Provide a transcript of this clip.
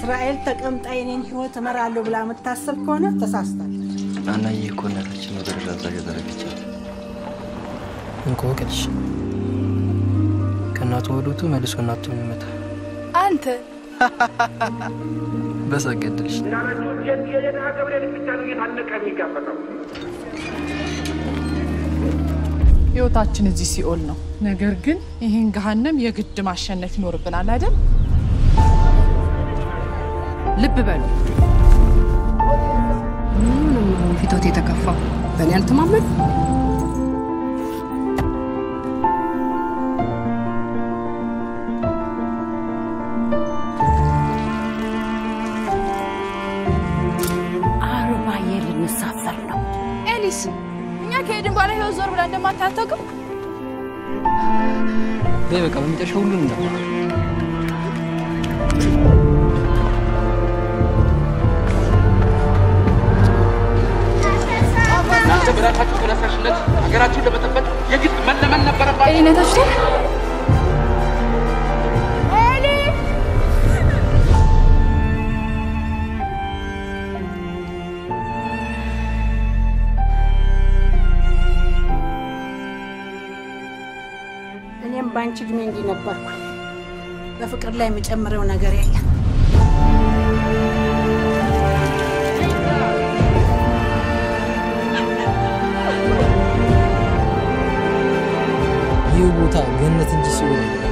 እስራኤል ተቀምጣ የኔን ህይወት እመራለሁ ብላ የምታስብ ከሆነ ተሳስታለች። ናናዬ እኮ እናታችን ወደ ደራ አዛዥ ያደረገቻት እንቆቅልሽ ከእናቱ ወዶቱ መልሶ እናቱ የሚመታ አንተ በሰገድልሽ የድሃ ገብርኤል ብቻ ነው እየታነቀ የሚጋፈጠው። ህይወታችን እዚህ ሲኦል ነው። ነገር ግን ይህን ገሃነም የግድ ማሸነፍ ይኖርብናል አይደል? ልብ በሉ። ምንም አሁን ፊቶት የተከፋ በእኔ አልተማመን አርባዬ ልንሳፈር ነው። ኤሊስ፣ እኛ ከሄድን በኋላ ህይወት ዞር ብላ እንደማታታውቅም በይ በቃ በሚጠሻ ሁሉን እንዳ እናንተ በራሳችሁ ተነሳሽነት ሀገራችሁን ለመጠበቅ የግድ መለመን ነበረባችሁ። ኤሊነታችሁ እኔም በአንቺ እድሜ እንዲህ ነበርኩ። በፍቅር ላይ የምጨምረው ነገር የለም። ይህ ቦታ ገነት እንጂ ሲሆን